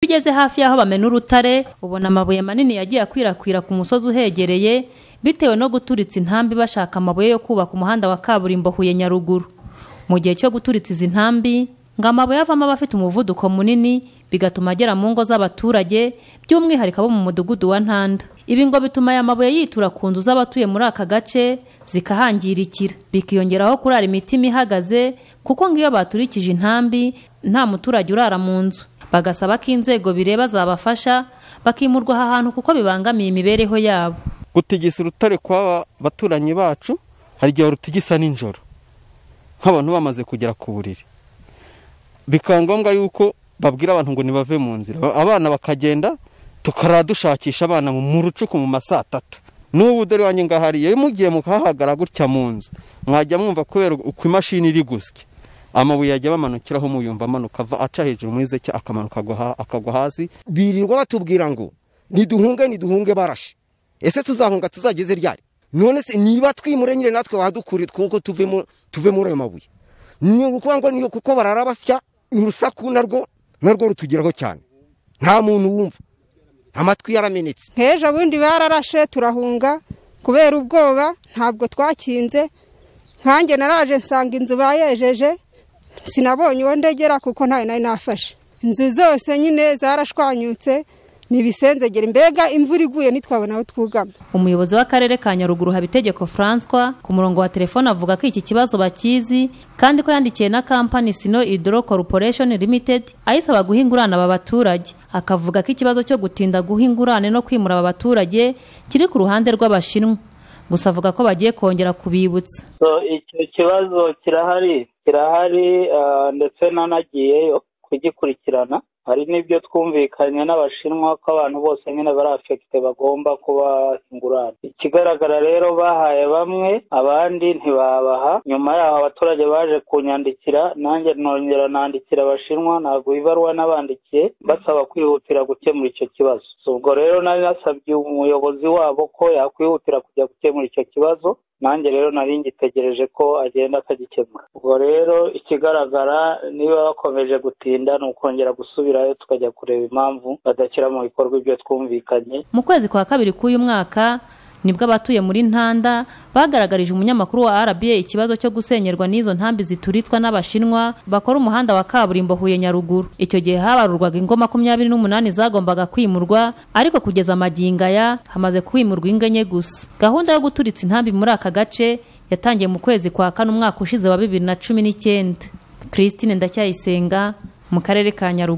Iyo ugeze hafi y'aho bamena urutare ubona amabuye manini yagiye akwirakwira ku musozi uhegereye bitewe no guturitsa intambi bashaka amabuye yo kubaka umuhanda wa kaburimbo Huye Nyaruguru mu gihe cyo guturitsa izi ntambi ngo amabuye avamo aba afite umuvuduko munini bigatuma agera mu ngo z'abaturage by'umwihariko abo mu mudugudu wa Ntanda ibi ngo bituma aya mabuye yitura ku nzu z'abatuye muri aka gace zikahangirikira bikiyongeraho kurara imitima ihagaze kuko ngo iyo baturikije intambi nta muturage urara mu nzu bagasaba ko inzego bireba zabafasha bakimurwa aha hantu kuko bibangamiye imibereho yabo gutigisa urutare kwa baturanyi bacu hari igihe rutigisa nijoro nk'abantu bamaze kugera ku buriri bikaba ngombwa yuko babwira abantu ngo ntibave mu nzira abana bakagenda tukara dushakisha abana mu rucuku mu masaa atatu n'ubu dore wanjye ngahari iyo mugiye mukahagara gutya mu nzu mwajya mwumva kubera uko imashini iri gusya amabuye ajya bamanukiraho umuyumva amanuka ava aca hejuru muri zeke akamanuka akagwa hasi birirwa batubwira ngo niduhunge niduhunge barashe ese tuzahunga tuzageze ryari none se niba twimure nyine natwe wadukure twuko tuve muri ayo mabuye ni ukuvuga ngo niyo kuko barara basya urusaku narwo narwo rutugeraho cyane nta muntu wumva amatwi yaramenetse nk'ejo bundi bararashe turahunga kubera ubwoba ntabwo twakinze nkanjye naraje nsanga inzu bayejeje sinabonye uwo ndegera kuko ntayo nari nafashe inzu zose nyine zarashwanyutse ibisenzegere mbega imvura iguye ntitwabona aho twugama umuyobozi w'akarere ka nyaruguru habitegeko francois ku murongo wa telefone avuga ko iki kibazo bakizi kandi ko yandikiye na kampani sino idoro corporation limited ayisaba guha ingurane aba baturage akavuga ko ikibazo cyo gutinda guha ingurane no kwimura aba baturage kiri ku ruhande rw'abashinwa gusa avuga ko bagiye kongera kubibutsa icyo kibazo kirahari kirahari ndetse nanagiyeyo kugikurikirana hari n'ibyo twumvikanye n'abashinwa ko abantu bose nyine bari afekite bagomba kuba ingurane ikigaragara rero bahaye bamwe abandi ntibabaha nyuma yaho abaturage baje kunyandikira nanjye nongera nandikira abashinwa ntabwo ibaruwa n'abandikiye basaba kwihutira gukemura icyo kibazo ubwo rero nari nasabye umuyobozi wabo ko yakwihutira kujya gukemura icyo kibazo nanjye rero nari ngitegereje ko agenda akagikemura ubwo rero ikigaragara niba bakomeje gutinda ni ukongera gusubirayo tukajya kureba impamvu badashyira mu bikorwa ibyo twumvikanye mu kwezi kwa kabiri k'uyu mwaka nibwo abatuye muri ntanda bagaragarije umunyamakuru wa rba ikibazo cyo gusenyerwa n'izo ntambi zituritswa n'abashinwa bakora umuhanda wa kaburimbo huye nyaruguru icyo gihe habarurwaga ingo makumyabiri n'umunani zagombaga kwimurwa ariko kugeza amagingo aya hamaze kwimurwa ingo enye gusa gahunda yo guturitsa intambi muri aka gace yatangiye mu kwezi kwa kane umwaka ushize wa bibiri na cumi n'icyenda christine ndacyayisenga mu karere ka nyaruguru